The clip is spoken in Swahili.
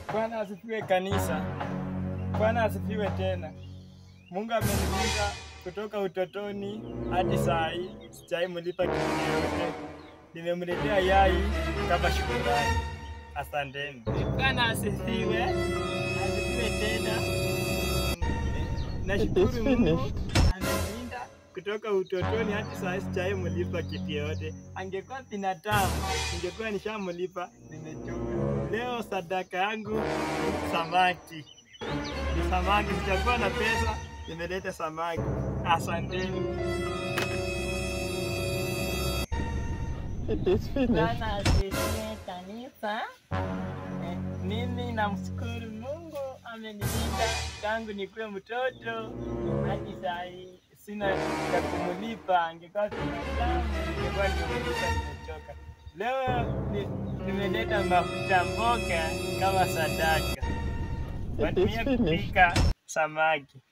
Bwana asifiwe kanisa. Bwana asifiwe tena. Mungu amenilinda kutoka utotoni hadi saa hii, sijai mlipa kitu yoyote. Nimemletea yai kama shukrani. Asanteni. Bwana asifiwe. Asifiwe tena. Nashukuru Mungu amenilinda kutoka utotoni hadi saa hii, sijai mlipa kitu yoyote. Angekuwa binadamu, ningekuwa nishamlipa. Nimechoka. Leo sadaka yangu ni samaki. Ni samaki, sijakuwa na pesa, nimeleta samaki. Asanteni. It is finished. Bwana asifiwe kanisa. Eh, Mimi namshukuru Mungu amenilinda tangu nikuwe mtoto hadi saa hii. Sina cha kumlipa, angekuwa binadamu ningekuwa nimemlipa, nimechoka. Leo ni- nimeleta mafuta mboga kama sadaka, It is watumia finished. kupika samaki.